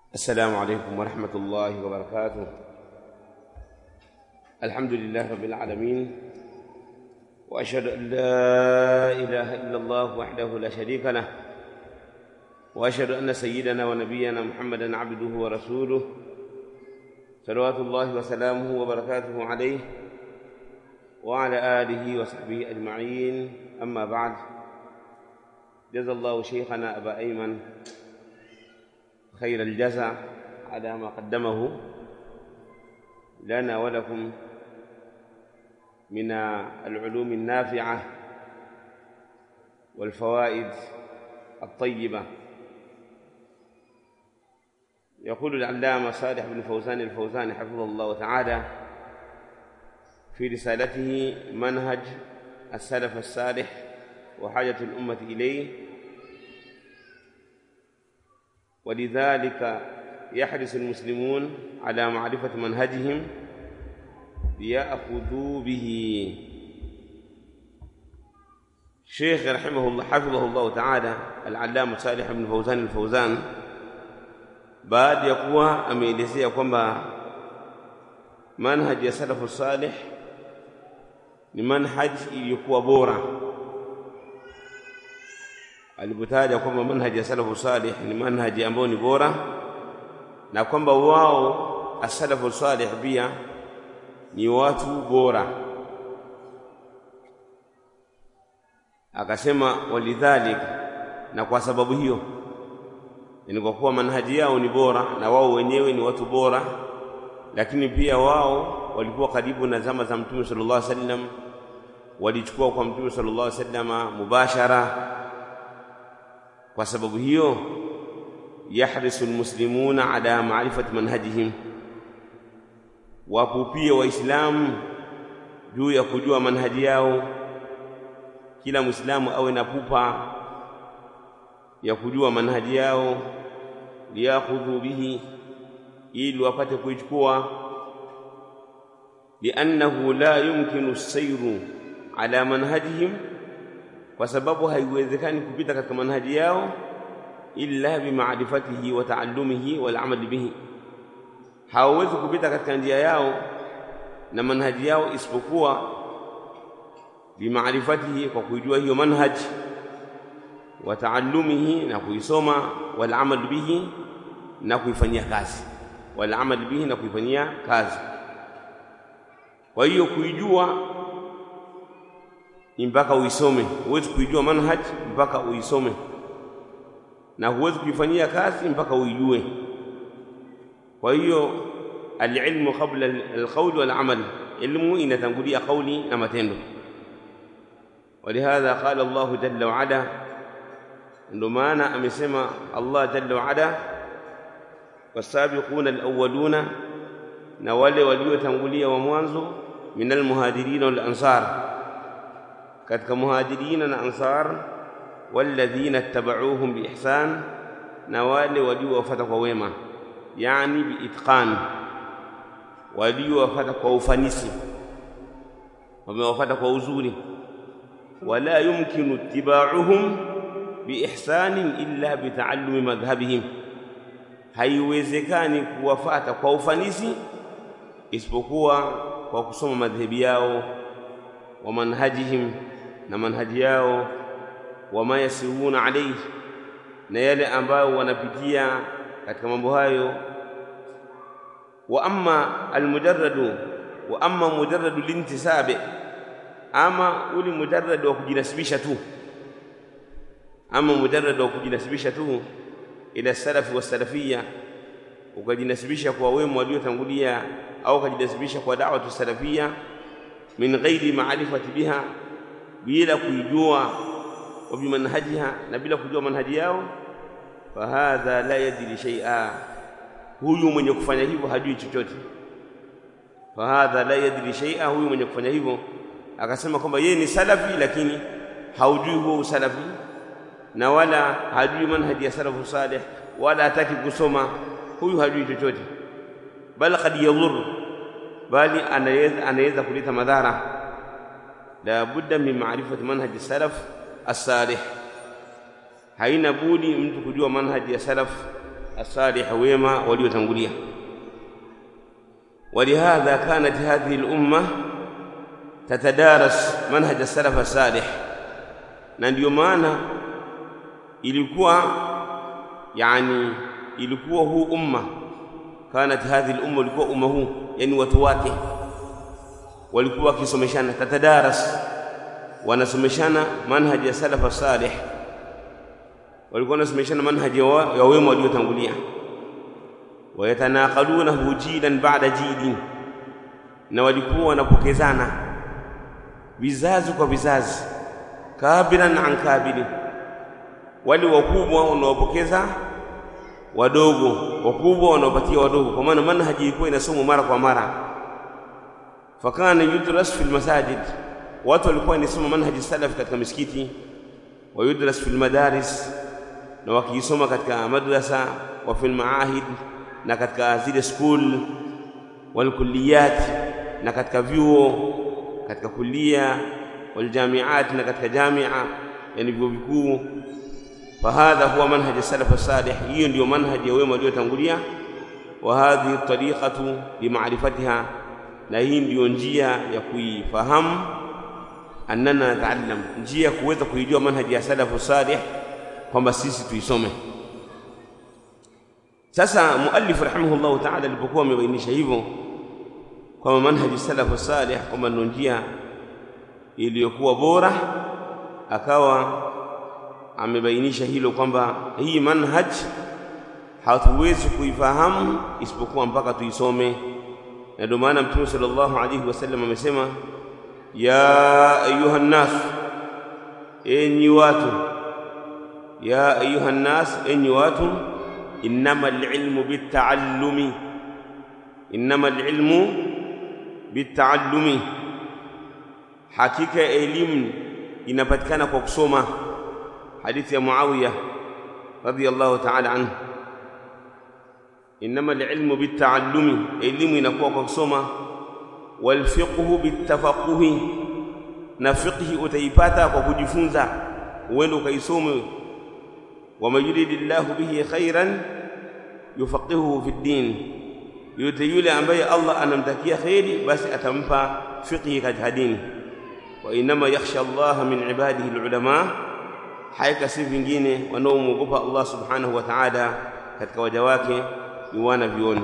السلام عليكم ورحمة الله وبركاته الحمد لله رب العالمين وأشهد أن لا إله إلا الله وحده لا شريك له وأشهد أن سيدنا ونبينا محمدا عبده ورسوله صلوات الله وسلامه وبركاته عليه وعلى آله وصحبه أجمعين أما بعد جزا الله شيخنا أبا أيمن خير الجزاء على ما قدمه لنا ولكم من العلوم النافعة والفوائد الطيبة يقول العلامة صالح بن فوزان الفوزان حفظه الله تعالى في رسالته منهج السلف الصالح وحاجة الأمة إليه ولذلك يحرص المسلمون على معرفة منهجهم ليأخذوا به شيخ رحمه الله حفظه الله تعالى العلامة صالح بن فوزان الفوزان baada ya kuwa ameelezea kwamba manhaji ya salafu salih ni manhaji iliyokuwa bora alipotaja kwamba manhaji ya salafu salih ni manhaji ambayo ni bora na kwamba wao asalafu salih pia ni watu bora akasema walidhalika na kwa sababu hiyo ni kwa kuwa manhaji yao ni bora na wao wenyewe ni watu bora lakini pia wao walikuwa karibu na zama za mtume sallallahu alaihi wasallam walichukua kwa mtume sallallahu alaihi wasallam mubashara kwa sababu hiyo yahrisu almuslimuna ala ma'rifati manhajihim wapo pia waislamu juu ya kujua manhaji yao kila muislamu awe na pupa ya kujua manhaji yao liyakhudhu bihi ili wapate kuichukua liannahu la yumkinu sayru ala manhajihim kwa sababu haiwezekani kupita katika manhaji yao illa bimaarifatihi wa taallumihi wal amali bihi hawawezi kupita katika njia yao na manhaji yao isipokuwa bimaarifatihi kwa kuijua hiyo manhaji wa taallumihi na kuisoma wal amal bihi na kuifanyia kazi wal amal bihi na kuifanyia kazi kwa hiyo kuijua ni mpaka uisome huwezi kuijua manhaj mpaka uisome na huwezi kuifanyia kazi mpaka uijue kwa hiyo alilmu qabla alqawl wal amal ilmu inatangulia kauli na matendo ولهذا قال الله جل وعلا ndio maana amesema Allah jalla wa ala wasabiquna alawwaluna na wale waliotangulia wa mwanzo min almuhajirin wal ansar katika muhajirina na ansar walladhina ittaba'uuhum biihsan na wale waliowafuata kwa wema yani biitqan waliowafuata kwa ufanisi wamewafuata kwa uzuri wala yumkinu ittiba'uhum biihsanin illa bitaallumi madhhabihim, haiwezekani kuwafata kwa ufanisi isipokuwa kwa kusoma madhhabi yao wa manhajihim na manhaji yao wama yasiruna alayhi, na yale ambayo wanapitia katika mambo hayo. Wa amma almujarradu wa amma mujarradu lintisabi, ama uli mujarrad wa kujinasibisha tu ama mujarrad wa kujinasibisha tu ila salafi wa salafia ukajinasibisha kwa wema waliotangulia au ukajinasibisha kwa da'watu salafia min ghairi ma'rifati biha bila kuijua wa bimanhajiha na bila kujua manhaji yao fahadha la yadri shay'a huyu mwenye kufanya hivyo hajui chochote fahadha la yadri shay'a huyu mwenye kufanya hivyo akasema kwamba yeye ni salafi lakini haujui huo usalafi na wala hajui manhaji ya salafu salih wala hataki kusoma huyu hajui chochote bal qad yadhur bali anaweza anaweza kuleta madhara la budda min ma'rifati manhaji salaf as-salih haina budi mtu kujua manhaji ya salaf الصالح wema waliotangulia ولهذا كانت هذه الأمة تتدارس منهج السلف الصالح na ndio maana ilikuwa yani ilikuwa huu umma kanat hadhihi al-umma ilikuwa umma huu yani watu wake walikuwa wakisomeshana tatadaras wanasomeshana manhaji ya salafa salih walikuwa wanasomeshana manhaji ya wema waliotangulia wayatanaqalunahu jilan ba'da jilin na walikuwa wanapokezana vizazi kwa vizazi kabiran an kabili wale wakubwa wanaopokeza wadogo wakubwa wanaopatia wadogo kwa maana manhaji ilikuwa inasomwa mara kwa mara fakana yudras fil masajid watu walikuwa wanasoma manhaji salaf katika misikiti wa yudras fil madaris na wakisoma katika madrasa wa fil maahid na katika zile school wal kulliyat na katika vyuo katika kulia wal jamiat na katika jamia yani vyuo vikuu فهذا هو منهج السلف الصالح hiyo ndio manhaji ya wema waliotangulia wa hadhihi tariqatu limaarifatiha na hii ndiyo njia ya kuifahamu annana nataallam njia ya kuweza kuijua manhaji ya salafu salih kwamba sisi tuisome sasa muallif rahimahullahu ta'ala alipokuwa amebainisha hivyo kwamba manhaji salafu salih kwamba ndio njia iliyokuwa bora akawa amebainisha hilo kwamba hii manhaj hatuwezi kuifahamu isipokuwa mpaka tuisome na ndio maana mtume sallallahu alayhi wasallam amesema ya ayuha nnas enyi watu ya ayuha nnas enyi watu innama alilmu bitaallumi innama alilmu bitaallumi hakika elimu inapatikana kwa kusoma حديث يا معاوية رضي الله تعالى عنه إنما العلم بالتعلم علم ينقوى كسوما والفقه بالتفقه نفقه أتيباتا وكجفونزا وين كيسوم ومن يريد الله به خيرا يفقهه في الدين يتيولي أنبي الله أن أمتكي خيري بس أتنفى فقه كجهدين وإنما يخشى الله من عباده العلماء haika si vingine wanaomwogopa Allah subhanahu wa ta'ala katika waja wake ni wana vioni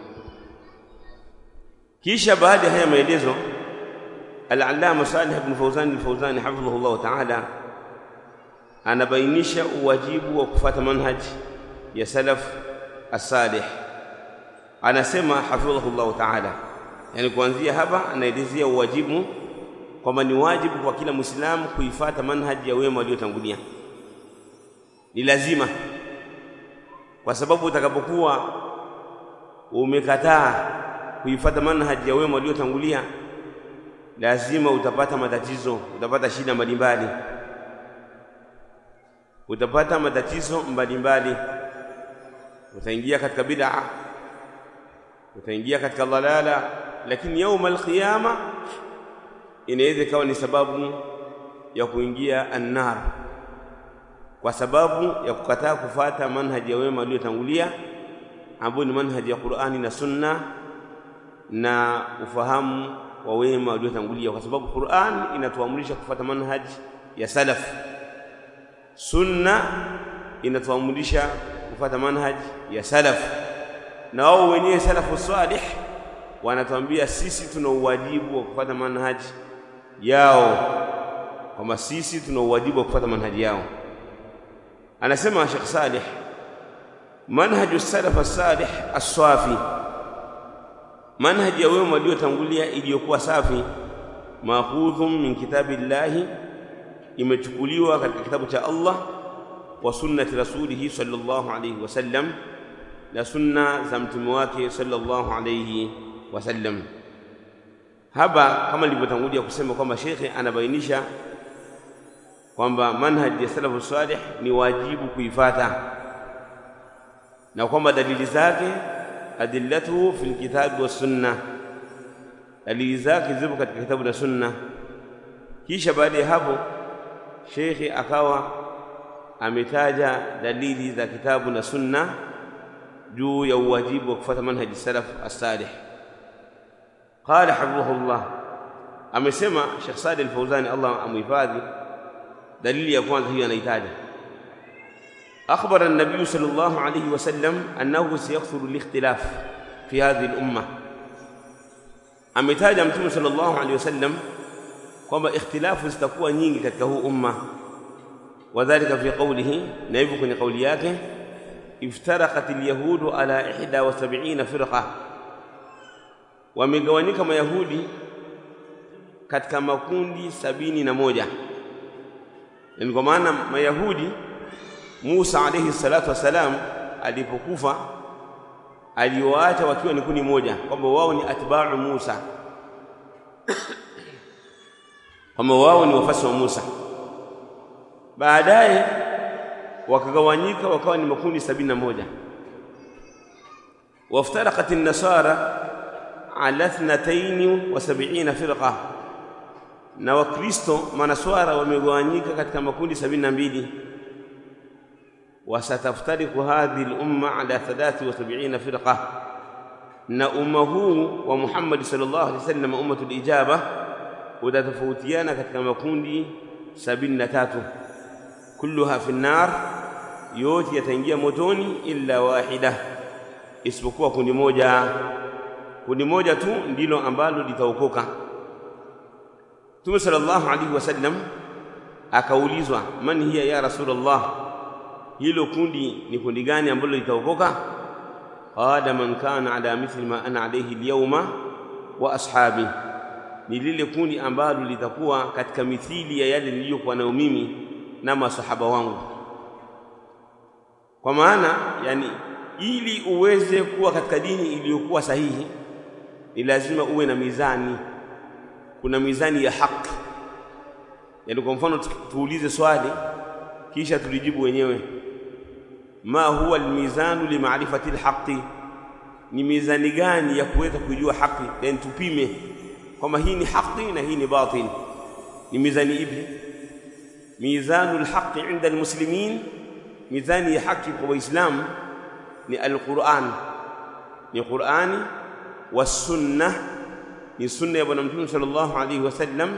kisha baada ya haya maelezo al-allama Salih ibn Fawzan al-Fawzan hafidhahu Allah ta'ala anabainisha uwajibu wa kufuata manhaj ya salaf as-salih anasema hafidhahu Allah ta'ala yani kuanzia hapa anaelezea uwajibu kwamba ni wajibu kwa kila muislamu kuifata manhaji ya wema waliotangulia ni lazima kwa sababu utakapokuwa umekataa kuifata manhaji ya wema waliotangulia lazima utapata matatizo utapata shida mbalimbali utapata matatizo mbalimbali utaingia katika bid'a utaingia katika dhalala lakini yauma alqiyama inaweza ikawa ni sababu ya kuingia annar kwa sababu ya kukataa kufata manhaji ya wema waliotangulia ambayo ni manhaji ya Qur'ani na Sunna na ufahamu wa wema waliotangulia kwa sababu Qur'an inatuamrisha kufata manhaji ya salaf Sunna inatuamrisha kufata manhaji ya salaf na wao wenyewe salafu salih wanatuambia sisi tuna uwajibu wa kufuata manhaji yao kwamba sisi tuna uwajibu wa kufuata manhaji yao anasema Sheikh Salih manhaju salaf as-salih as-safi manhaji ya wema waliotangulia iliyokuwa safi makhudhum min kitabillahi imechukuliwa katika kitabu cha Allah wa sunnati rasulihi sallallahu alayhi wasallam na sunna za mtume wake sallallahu alayhi wasallam hapa kama nilivyotangulia kusema kwamba shekhe anabainisha kwamba manhaji ya salafu salih ni wajibu kuifata na kwamba dalili zake adillatuhu fil kitabi was sunna dalili zake zipo katika kitabu na sunna kisha baada ya hapo shekhe akawa ametaja dalili za kitabu na sunna juu ya uwajibu wa kufuata manhaji salaf as-salih qala hafidhahullah amesema Sheikh Sadi al-Fawzani Allah amuhifadhi dalili ya kwanza hiyo anahitaji أخبر النبي صلى الله عليه وسلم أنه سيكثر الاختلاف في هذه الأمة ametaja mtume sallallahu alaihi wasallam kwamba ikhtilafu zitakuwa nyingi katika huu umma wadhalika fi qawlihi na hivyo kwenye kauli yake iftaraqat alyahudu ala 71 firqa wamegawanyika mayahudi katika makundi sabini na moja yani kwa maana mayahudi Musa alayhi salatu wassalam alipokufa aliwaacha wakiwa ni kundi moja kwamba wao ni atba'u Musa kwamba wao ni wafasi wa Musa baadaye wakagawanyika wakawa ni makundi sabini na moja waftaraqat an-nasara ala 72 firqa na wakristo manaswara wamegawanyika katika makundi sabini na mbili وستفترق هذه الأمة على 73 فرقة na umma huu wa Muhammad sallallahu alaihi wasallam ummatul ijaba utatofautiana katika makundi 73 kulluha fi nar yote yataingia motoni illa wahida isipokuwa kundi moja kundi moja tu ndilo ambalo litaokoka Mtume sallallahu alaihi wasallam akaulizwa man hiya ya rasulullah hilo kundi ni kundi gani ambalo litaokoka qala man kana ala mithli ma ana alayhi alyawma wa ashabi ni lile kundi ambalo litakuwa katika mithili ya yale niliyokuwa nayo mimi na masahaba wangu kwa maana yani ili uweze kuwa katika dini iliyokuwa sahihi ni lazima uwe na mizani kuna mizani ya haki yani kwa mfano tuulize swali kisha tulijibu wenyewe ma huwa almizanu limaarifati alhaqi ni mizani gani ya kuweza kujua haki yani tupime kwamba hii ni haki na hii ni batil ni mizani ipi mizanu alhaqi inda almuslimin mizani ya haki kwa waislamu ni alquran ni qurani والسنه ni sunna ya bwana mtume sallallahu alayhi wasallam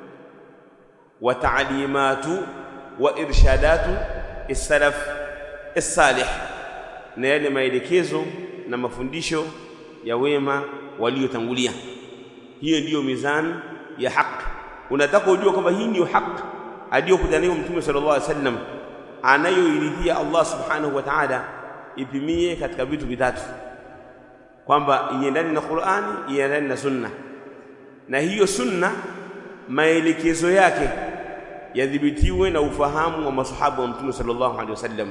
wa ta'limatu wa irshadatu as-salaf as-salih na yale maelekezo na mafundisho ya wema waliotangulia hiyo ndiyo mizani ya haki unataka ujue kwamba hii ndiyo haki aliyokuja nayo mtume sallallahu alaihi wasallam anayoiridhia Allah subhanahu wa ta'ala ipimie katika vitu vitatu kwamba iendane na Qur'ani iendane na sunna na hiyo sunna maelekezo yake yadhibitiwe na ufahamu wa masahaba wa mtume sallallahu alaihi wasallam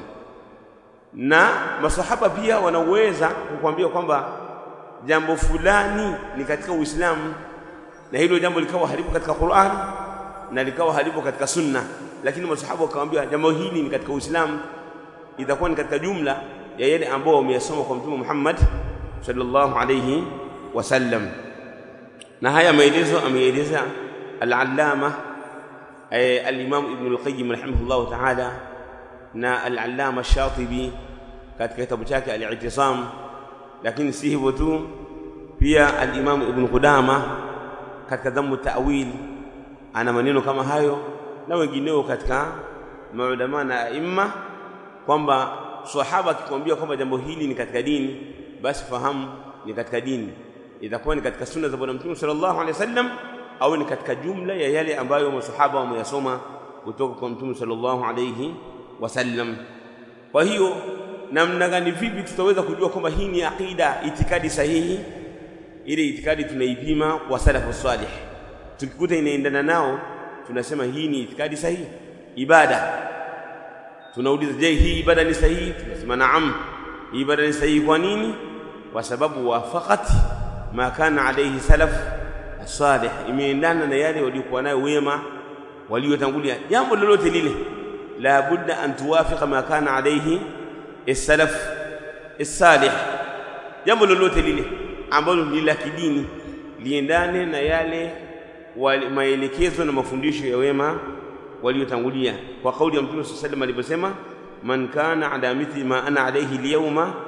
na masahaba pia wanaweza kukwambia kwamba jambo fulani ni katika Uislamu na hilo jambo likawa halipo katika Qur'an na likawa halipo katika sunna lakini masahaba wakamwambia jambo hili ni katika Uislamu itakuwa ni katika jumla ya yale ambao wameyasoma kwa mtume Muhammad sallallahu alayhi wasallam na haya maelezo ameeleza al-allama al-imam ibn al-qayyim rahimahullah ta'ala na al-allama ash-shatibi katika kitabu chake al-i'tisam lakini si hivyo tu pia al-imam ibn qudama katika dhammu ta'wil ana maneno kama hayo na wengineo katika maulama na aima kwamba sahaba akikwambia kwamba jambo hili ni katika dini basi fahamu ni katika dini itakuwa ni katika sunna za bwana mtume sallallahu alaihi wasallam au ni katika jumla ya yale ambayo masahaba wameyasoma kutoka kwa mtume sallallahu alaihi wasallam kwa hiyo namna gani vipi tutaweza kujua kwamba hii ni aqida itikadi sahihi ile itikadi tunaipima kwa salafu salih tukikuta inaendana nao tunasema hii ni itikadi sahihi ibada tunauliza je hii ibada ni sahihi tunasema naam hii ibada ni sahihi kwa nini kwa sababu wafaqat ma kana alayhi salaf salih imeendana na yale waliokuwa nayo wema waliotangulia jambo lolote lile la budda an tuwafiqa ma kana alayhi as-salaf as-salih jambo lolote lile ambalo ni la kidini liendane na yale maelekezo na mafundisho ya wema waliotangulia kwa kauli ya Mtume sallallahu alayhi aliposema man kana ala mithli ma ana alayhi al-yawma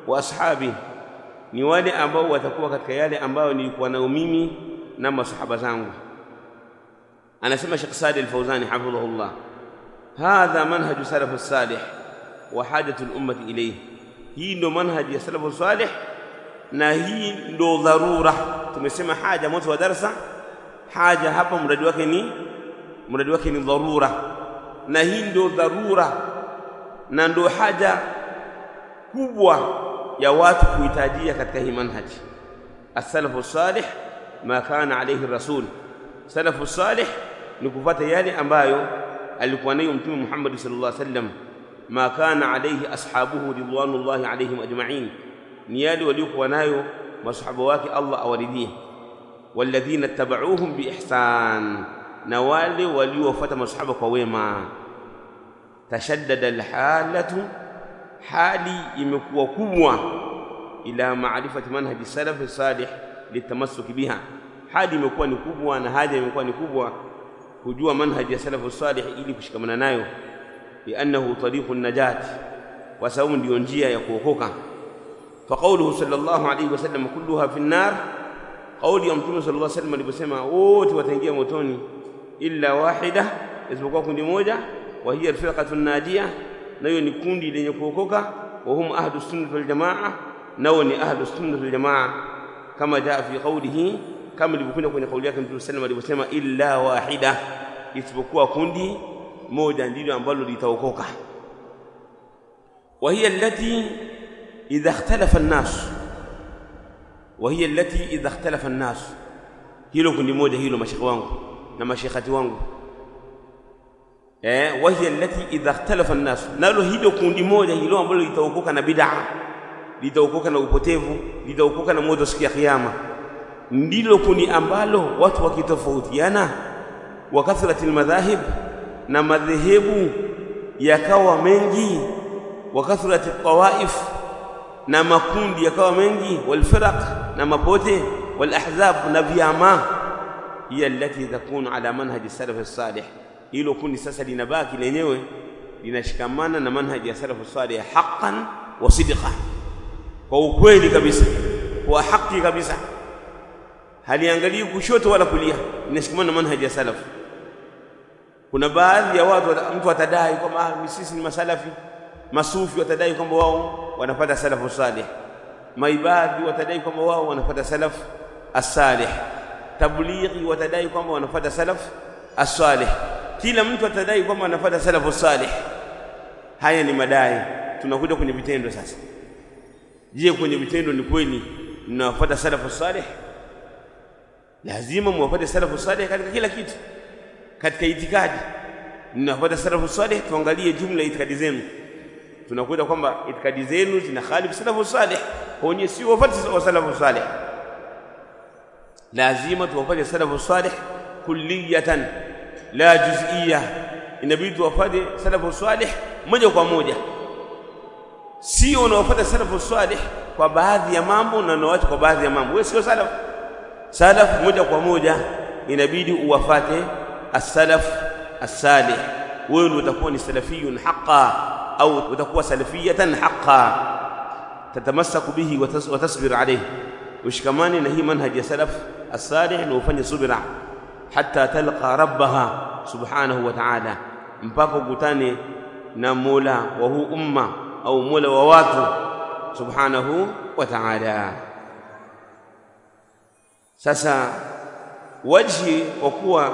wa ashabi ni wale ambao watakuwa katika yale ambayo nilikuwa nayo mimi na masahaba zangu anasema Sheikh Sadi Al-Fawzani hafidhahullah hadha manhaju salafu salih wa hajatu al-ummati ilayhi hii ndio manhaji ya salafu salih na hii ndio dharura tumesema haja mwanzo wa darasa haja hapa mradi wake ni mradi wake ni dharura na hii ndio dharura na ndio haja kubwa ya watu kuhitajia katika hii manhaji as-salafu salih ma kana alayhi rasul salafu salih ni kufuata yale ambayo alikuwa nayo mtume Muhammad sallallahu alaihi wasallam ma kana alayhi ashabuhu ridwanullahi alayhim ajma'in ni yale waliokuwa nayo masahaba wake Allah awaridhie walladhina tabauhum biihsan na wale waliofuata masahaba kwa wema tashaddada alhalatu hali imekuwa kubwa ila maarifati manhaji salafi salih litamassuki biha hali imekuwa ni kubwa na haja imekuwa ni kubwa kujua manhaji ya salafu salih ili kushikamana nayo liannahu tariqun najat kwa sababu ndiyo njia ya kuokoka فقوله صلى الله عليه وسلم كلها في النار قول يوم مtume صلى الله عليه وسلم aliposema wote wataingia motoni illa wahida isipokuwa kundi moja wa hiya alfirqatu najia nayo ni kundi lenye kuokoka wa hum ahlu sunnah wal jamaa nao ni ahlu sunnah wal jamaa kama jaa fi qawlihi kama ilivyokuja kwenye kauli yake mtume sallallahu alayhi wasallam aliposema illa wahida isipokuwa kundi moja ndilo ambalo litaokoka wa hiya allati إذا اختلف الناس وهي التي إذا اختلف الناس hilo kundi moja hilo mashekhe wangu na mashekhati wangu eh wahiya allati idha ikhtalafa an-nas nalo hilo kundi moja hilo ambalo litaokoka na bid'a litaokoka na upotevu litaokoka na moto siku ya kiyama ndilo kundi ambalo watu wakitofautiana wa kathrati al-madhahib na madhehebu yakawa mengi wa kathrati al-tawaif na makundi yakawa mengi walfiraq na mapote walahzab na vyama hiya allati takunu ala manhaji salaf salih hilo kundi sasa linabaki lenyewe linashikamana na manhaji ya salaf salih haqqan wa sidqa kwa ukweli kabisa kwa haki kabisa haliangalii kushoto wala kulia linashikamana na manhaji ya salaf kuna baadhi ya watu mtu atadai kwamba sisi ni masalafi masufi watadai kwamba wao wanapata salafu salih maibadhi watadai kwamba wao wanapata salaf as-salih tablighi watadai kwamba wanapata salaf as-salih kila mtu atadai kwamba anapata salafu salih haya ni madai tunakuja kwenye vitendo sasa je kwenye vitendo ni kweli mnawafuata salafu salih lazima muwafuate salafu salih katika kila kitu katika itikadi mnawafuata salafu salih tuangalie jumla ya itikadi zenu tunakuta kwamba itikadi zenu zina khalifu salafu salih wenye si wafati wa salafu salih lazima tuwafate salafu salih kulliyatan la juz'iyya inabidi tuwafate salafu salih moja kwa moja sio unawafuata salafu salih kwa baadhi ya mambo na unawacha kwa baadhi ya mambo wewe sio salaf salaf moja kwa moja inabidi uwafate as-salaf as-salih wewe ndio utakuwa ni salafiyun haqqan au utakuwa salafiyatan haqqan tatamassaku bihi wa tasbir alayhi ushikamani na hii manhaji ya salaf as-salih na ufanye subira hatta talqa rabbaha subhanahu wa ta'ala mpaka ukutane na Mola wa huu umma au Mola wa watu subhanahu wa ta'ala sasa wajhi wa kuwa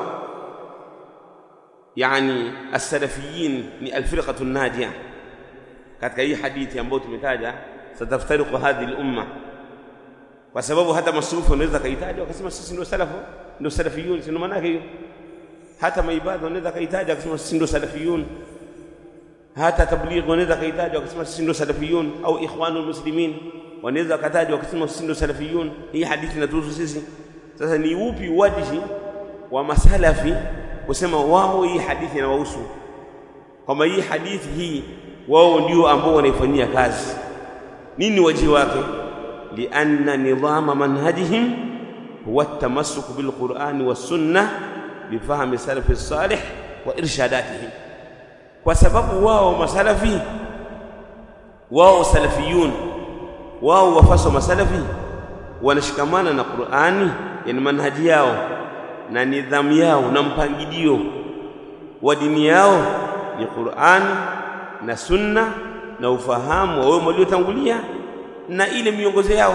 yani as-salafiyin ni al-firqatu an-najiyah katika hii hadithi ambayo tumetaja sataftariqu hadhihi al-umma kwa sababu hata masufi wanaweza kaitaja wakasema sisi ndio salafu ndio salafiyun sio maana yake hiyo hata maibada wanaweza kaitaja wakasema sisi ndio salafiyun hata tabligh wanaweza kaitaja wakasema sisi ndio salafiyun au ikhwanul muslimin wanaweza kataja wakasema sisi ndio salafiyun hii hadithi inatuhusu sisi sasa ni upi wajihi wa masalafi kusema wao hii hadithi inawahusu kwamba hii hadithi hii wao ndio ambao wanaifanyia kazi nini wajihi wake lianna nidhama manhajihim huwa التمسك بالقرآن والسنة بفهم سلف الصالح وإرشاداتهم kwa sababu wao masalafi wao salafiyun wao wafasi wa masalafi wanashikamana na Qur'ani, yani manhaji yao na nidhamu yao na mpangilio wa dini yao ni Qur'ani na Sunna na ufahamu wa wao waliotangulia na ile miongozo yao.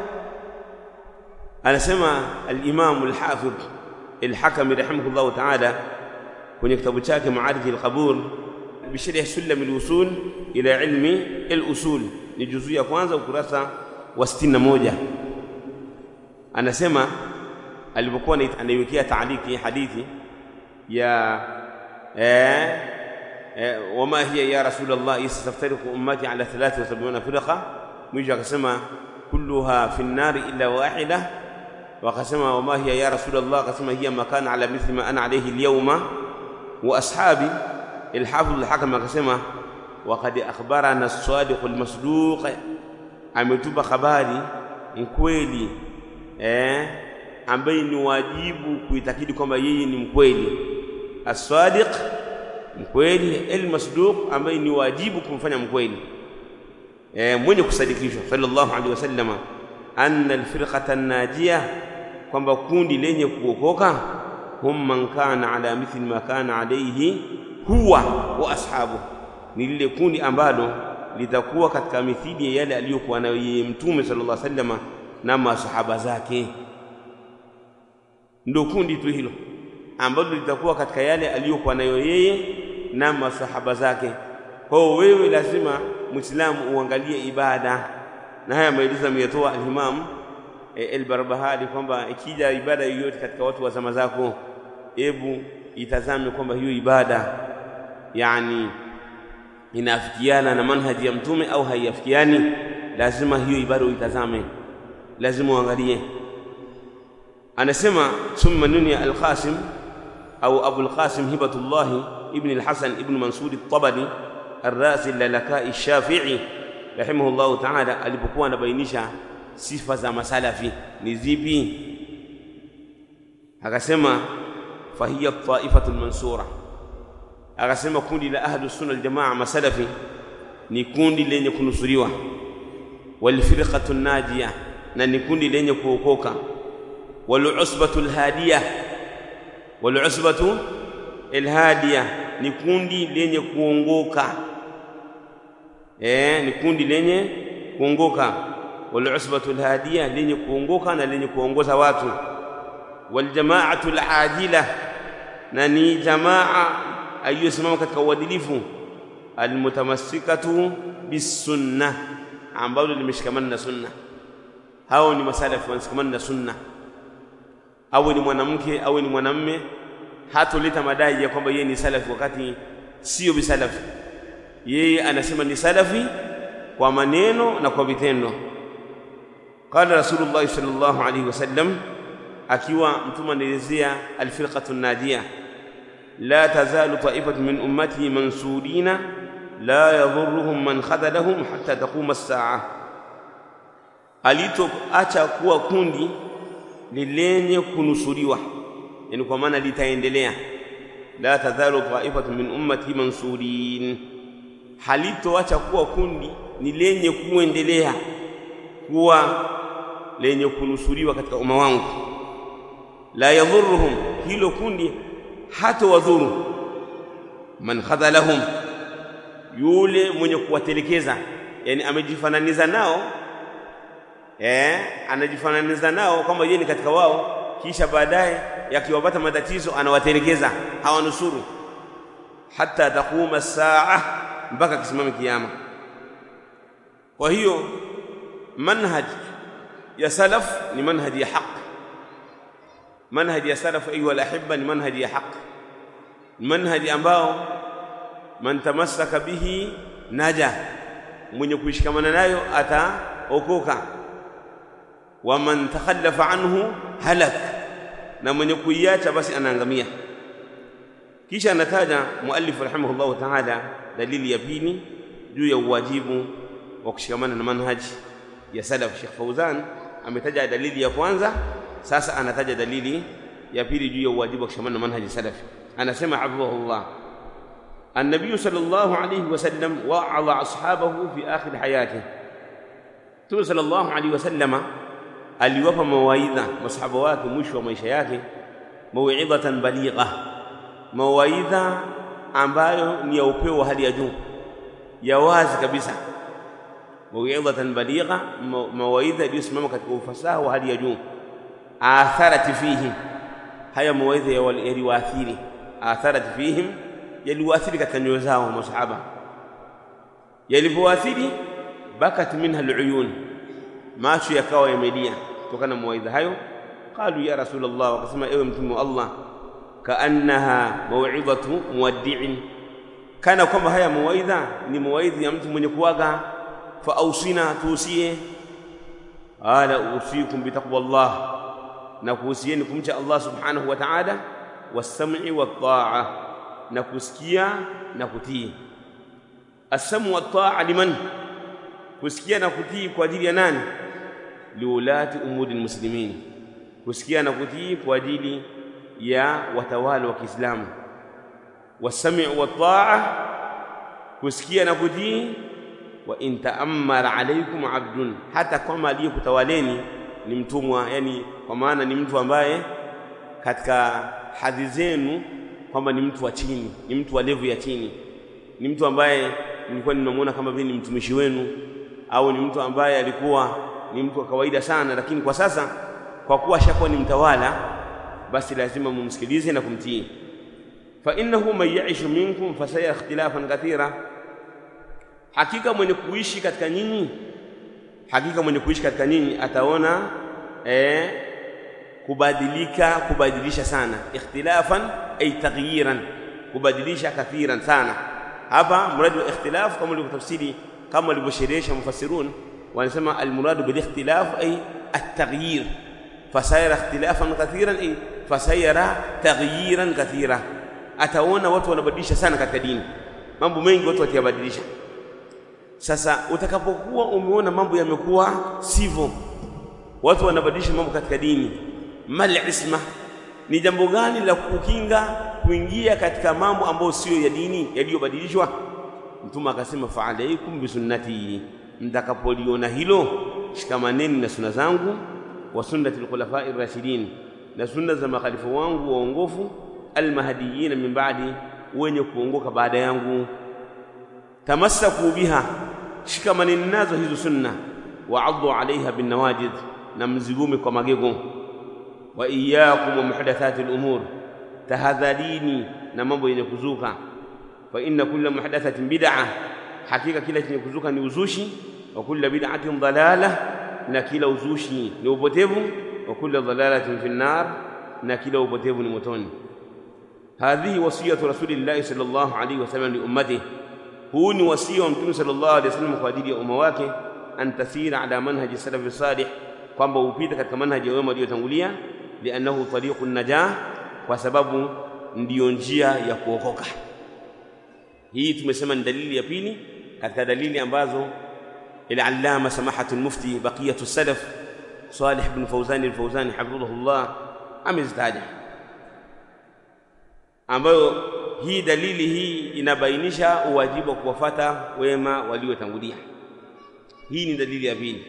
Anasema al-Imam al-Hafidh al-Hakami rahimahullah ta'ala kwenye kitabu chake Ma'arij al-Qabul bisharh Sulam al-Usul ila ilmi al-usul, ni juzuu ya kwanza ukurasa wa 61 anasema alipokuwa anaiwekea taaliki hadithi ya eh, eh, wama hiya ya rasulullah istaftariqu ummati ala 73 firqa mwisho akasema kulluha fi nnari illa wahida wakasema wama hiya ya rasulullah akasema hiya makana ala mithli ma ana alayhi alyawma wa ashabi الحافظ الحكم akasema وقد اخبرنا الصادق المصدوق ametupa habari mkweli eh, ambaye ni wajibu kuitakidi kwamba yeye ni mkweli as-sadiq mkweli al-masduq ambaye ni wajibu kumfanya mkweli eh, mwenye kusadikishwa sallallahu alaihi wasallama anna al-firqata an-najiyah kwamba kundi lenye kuokoka hum man kana ala mithli ma kana alayhi huwa wa ashabu ni lile kundi ambalo litakuwa katika mithili ya yale aliyokuwa nayo yeye mtume sallallahu alaihi wasallama na masahaba zake ndio kundi tu hilo ambalo litakuwa katika yale aliyokuwa nayo yeye na masahaba zake kwa hiyo wewe lazima muislamu uangalie ibada na haya maelezo ameyatoa al-Imam e, al-Barbahari kwamba ikija ibada yoyote katika watu wa zama zako hebu itazame kwamba hiyo ibada yani inaafikiana na manhaji ya mtume au haiafikiani lazima hiyo ibada uitazame lazima uangalie anasema thumma nunia al-Qasim au Abu al-Qasim Hibatullah ibn al-Hasan ibn Mansur al-Tabari الرازي للكاء الشافعي رحمه الله تعالى alipokuwa anabainisha sifa za masalafi ni zipi akasema fahiya taifatu mansura akasema kundi la ahlu sunna aljamaa masalafi ni kundi lenye kunusuriwa walfirqatu najia na ni kundi lenye kuokoka walusbatu alhadiya walusbatu alhadiya ni kundi lenye kuongoka eh ni kundi lenye kuongoka walusbatu alhadiya lenye kuongoka na lenye kuongoza watu waljamaatu aladila na ni jamaa aliyosimama katika uadilifu almutamassikatu bisunna ambalo limeshikamana na sunna hao ni masalafi wanashikamana na sunna awe ni mwanamke awe ni mwanamme hatoleta madai ya kwamba yeye ni salafi wakati sio bisalafi yeye anasema ni salafi kwa maneno na kwa vitendo qala rasulullah sallallahu alaihi wasallam akiwa mtume anaelezea alfirqatu najia la tazalu ta'ifatu min ummati mansurina la yadhurruhum man khadalahum hatta taquma as-sa'a alitoacha kuwa kundi lilenye kunusuriwa yani kwa maana litaendelea la tazalu ta'ifatu min ummati mansurin halitoacha kuwa kundi ni lenye kuendelea kuwa lenye kunusuriwa katika umma wangu la yadhurruhum hilo kundi hata wadhuru man khadhalahum yule mwenye kuwatelekeza yani amejifananiza nao eh anajifananiza nao kama yeye ni katika wao kisha baadaye yakiwapata matatizo anawatelekeza hawanusuru hata taquma saa mpaka kisimame kiyama kwa hiyo manhaj ya salaf ni manhaj ya haq manhaj ya salaf ayuha alahibba ni manhaj ya haq manhaj ambao man tamassaka bihi naja mwenye kuishikamana nayo ataokoka wa man takhallafa anhu halak na mwenye kuiacha basi anaangamia kisha anataja muallif rahimahullah ta'ala dalili ya pili juu ya uwajibu wa kushikamana na manhaji ya salaf Sheikh Fauzan ametaja dalili ya kwanza sasa anataja dalili ya pili juu ya uwajibu wa kushikamana na manhaji salaf anasema hafidhahullah النبي صلى الله عليه وسلم وعظ أصحابه في آخر حياته Mtume sallallahu alaihi wasallama aliwapa mawaidha masahaba wake mwisho wa maisha yake, mauidhatan baligha, mawaidha ambayo ni ya upeo wa hali ya juu, ya wazi kabisa. Mauidhatan baligha, mawaidha iliyosimama katika ufasaha wa hali ya juu. Atharati fihim, haya mawaidha yaliwaathiri. Atharati fihim, yaliwaathiri katika nyoyo zao masahaba. Yalivyoathiri, bakat minha aluyun, macho yakawa yamelia kutokana na mawaidha hayo. Qalu ya Rasulullah, wakasema ewe mtume wa Allah, kaannaha mauidhatu muwaddi'in, kana kwamba haya mawaidha ni mawaidha ya mtu mwenye kuaga. Fa ausina, tuusie. Qala usikum bitaqwallah, na kuhusieni kumcha Allah subhanahu wa ta'ala, wassam'i wat-ta'a, na kusikia na kutii. As-sam'u wat-ta'a liman, kusikia na kutii kwa ajili ya nani? liulati umuri lmuslimin, kusikia na kutii kwa ajili ya watawala wa Kiislamu. Wasami'u wataa, kusikia na kutii. Wa in taammara alaykum abdun, hata kama aliyekutawaleni ni mtumwa, yani kwa maana ni mtu ambaye katika hadhi zenu kwamba ni mtu wa chini, ni mtu wa levu ya chini, ni mtu ambaye nilikuwa ninamwona kama vile ni mtumishi wenu, au ni mtu ambaye alikuwa ni mtu wa kawaida sana, lakini kwa sasa kwa kuwa ashakuwa ni mtawala, basi lazima mumsikilize na kumtii. fa innahu man yaishu minkum fasayara ikhtilafan kathira, hakika mwenye kuishi katika nyinyi, hakika mwenye kuishi katika nyinyi ataona eh, kubadilika, kubadilisha sana. Ikhtilafan ay taghyiran, kubadilisha kathiran sana. Hapa mradi wa ikhtilaf kama ulivyotafsiri, kama walivyosherehesha mufassirun wanasema almuradu bilikhtilaf ay at-taghyir, fasayara ikhtilafan kathiran ay fasayara taghyiran kathira. Ataona watu wanabadilisha sana katika dini, mambo mengi watu watayabadilisha. Sasa utakapokuwa umeona mambo yamekuwa sivyo, watu wanabadilisha mambo katika dini, mal isma, ni jambo gani la kukinga kuingia katika mambo ambayo siyo ya dini yaliyobadilishwa? Mtume akasema fa alaikum bisunnati mtakapoliona hilo shikamaneni na sunna zangu, wa sunnati alkhulafai rashidin, na sunna za makhalifu wangu waongofu, almahdiyina min ba'di, wenye kuongoka baada yangu. Tamassaku biha, shikamaneni nazo hizo sunna. Wa addu alaiha binnawajid, na mzigume kwa magego. Wa iyyakum wa muhdathati al-umur, tahadharini na mambo yenye kuzuka. Fa inna kulla muhdathatin bid'ah hakika kila chenye kuzuka ni uzushi. Wa kulla bid'atin dalala, na kila uzushi ni upotevu. Wa kulla dalalatin fi nnar, na kila upotevu ni motoni. Hadhihi wasiyatu rasulillahi sallallahu alayhi wasallam li ummatihi, huu ni wasia wa Mtume sallallahu alayhi wasallam kwa ajili ya umma wake. An tasira ala manhaji salafi salih, kwamba upita katika manhaji ya wema waliotangulia. Liannahu tariqu najah, kwa sababu ndiyo njia ya kuokoka. Hii tumesema ni dalili ya pili katika dalili ambazo al-allama samahatu al-mufti baqiyatu salaf Salih ibn Fawzan al-Fawzani hafidhahullah amezitaja, ambayo hii dalili hii inabainisha uwajibu wa kuwafata wema waliotangulia. Hii ni dalili ya pili.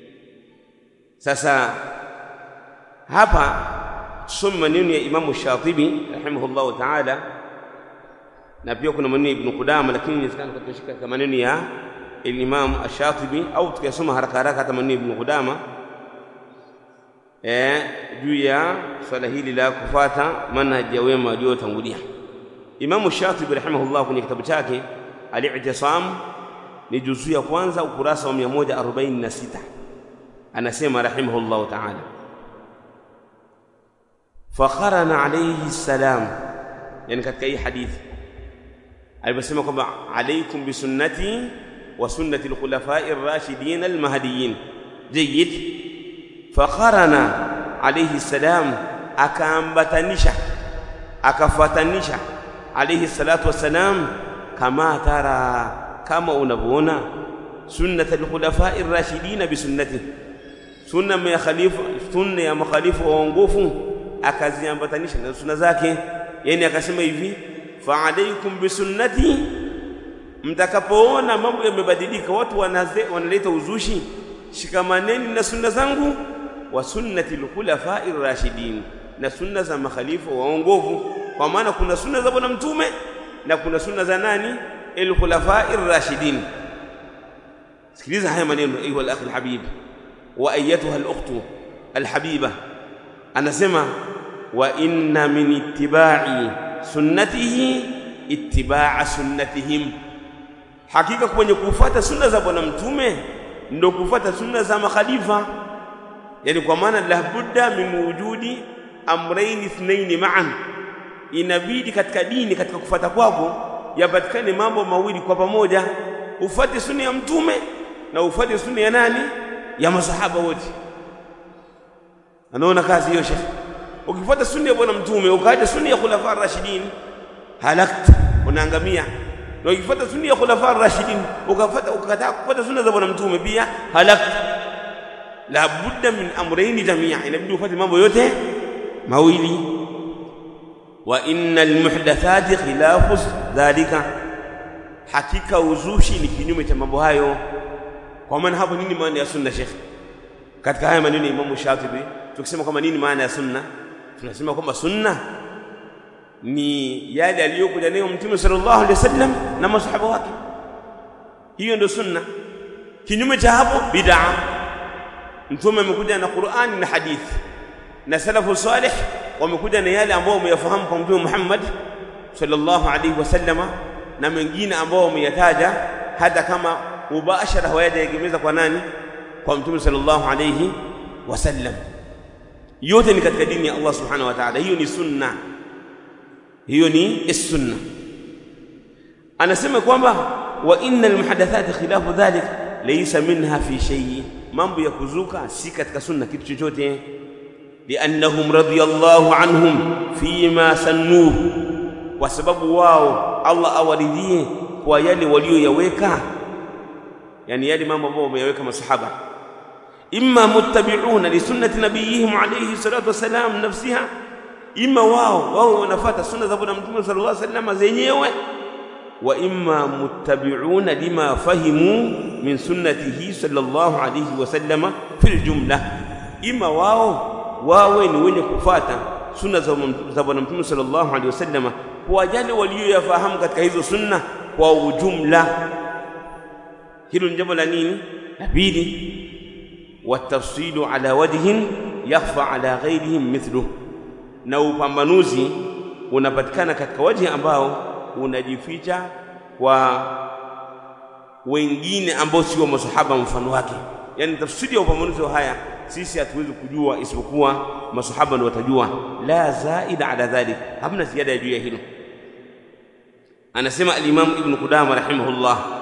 Sasa hapa tusome maneno ya Imamu Shatibi rahimahullahu ta'ala na pia kuna maneno ya Ibn Qudama, lakini inawezekana tukashika katika maneno ya Imam Ash-Shatibi au tukasoma haraka haraka hata maneno ya Ibn Qudama eh, juu ya swala hili la kufata manhaji ya wema waliotangulia. Imamu Shatibi rahimahullah kwenye kitabu chake Al-I'tisam ni juzuu ya kwanza ukurasa wa 146 anasema rahimahullahu ta'ala, fakharana alayhi salam, yani katika hii hadithi aliposema kwamba alaikum bisunnati wa sunnati alkhulafai rashidin almahdiyin. Jayyid, fakharana alayhi salam, akaambatanisha akafuatanisha alayhi salatu wassalam, kama tara, kama unavyoona sunnat alkhulafai rashidin bisunnati, sunna ya khalifa, sunna ya makhalifu waongofu akaziambatanisha na sunna zake, yani akasema hivi fa alaikum bisunnati, mtakapoona mambo yamebadilika, watu wanaleta uzushi, shikamaneni na sunna zangu wa sunnati al-khulafai rashidin na sunna za makhalifa waongovu kwa maana kuna sunna za bwana mtume na kuna sunna za nani al-khulafai rashidin sikiliza haya maneno ayuha al-akh al-habib wa ayyatuha al-ukhtu al-habiba anasema wa inna min ittiba'i sunnatihi ittiba'a sunnatihim hakika kwenye kufuata sunna za bwana mtume ndio kufuata sunna za makhalifa yani kwa maana la budda min wujudi amrayn ithnain ma'an inabidi katika dini katika kufuata kwako yapatikane mambo mawili kwa pamoja ufuate sunna ya mtume na ufuate sunna ya nani ya masahaba wote anaona kazi hiyo shekhi ukifuata sunna ya bwana mtume ukaacha sunna ya khulafa rashidin halakta unaangamia na ukifuata sunna ya khulafa rashidin ukafuata ukakataa kufuata sunna za bwana mtume pia halakta la budda min amrayni jamia inabidi ufuate mambo yote mawili wa innal muhdathati khilafu dhalika hakika uzushi ni kinyume cha mambo hayo kwa maana hapo nini maana ya sunna shekhi katika haya maneno ya Imam Shatibi tukisema kwamba nini maana ya sunna tunasema kwamba sunna ni yale aliyokuja nayo mtume sallallahu alaihi wasallam na masahaba wake hiyo ndio sunna kinyume cha hapo bid'a mtume amekuja na Qur'ani na hadithi na salafu salih wamekuja na yale ambao wameyafahamu kwa mtume Muhammad sallallahu alaihi wasallama na mengine ambao wameyataja hata kama mubashara hawajaegemeza kwa nani kwa mtume sallallahu alaihi wasallam yote ni katika dini ya Allah subhanahu wa ta'ala hiyo ni sunna hiyo ni sunna anasema kwamba wa innal muhadathati khilafu dhalik laysa minha fi shay mambo ya kuzuka si katika sunna kitu chochote liannahum radiyallahu anhum fima sannu kwa sababu wao Allah awaridhie kwa yale walioyaweka yani yale mambo ambayo wameyaweka masahaba imma muttabi'una li sunnati nabiyihim alayhi salatu wasalam nafsiha imma wao wao wanafuata sunna za bwana mtume sallallahu alaihi wasallam zenyewe wa imma muttabi'una lima fahimu min sunnatihi sallallahu alaihi wasallam fil jumla imma wao wawe ni wenye kufuata sunna za bwana mtume sallallahu alaihi wasallam kwa yale walioyafahamu katika hizo sunna kwa ujumla hilo ni jambo la nini la pili والتفصيل على وجه يخفى على غيرهم مثله na upambanuzi unapatikana katika waji ambao unajificha kwa wengine ambao sio masahaba mfano wake yani tafsiri ya upambanuzi wa haya sisi hatuwezi kujua isipokuwa masahaba ndio watajua la zaida ala dhalik hamna ziada juu ya hilo anasema al-imam ibn qudama rahimahullah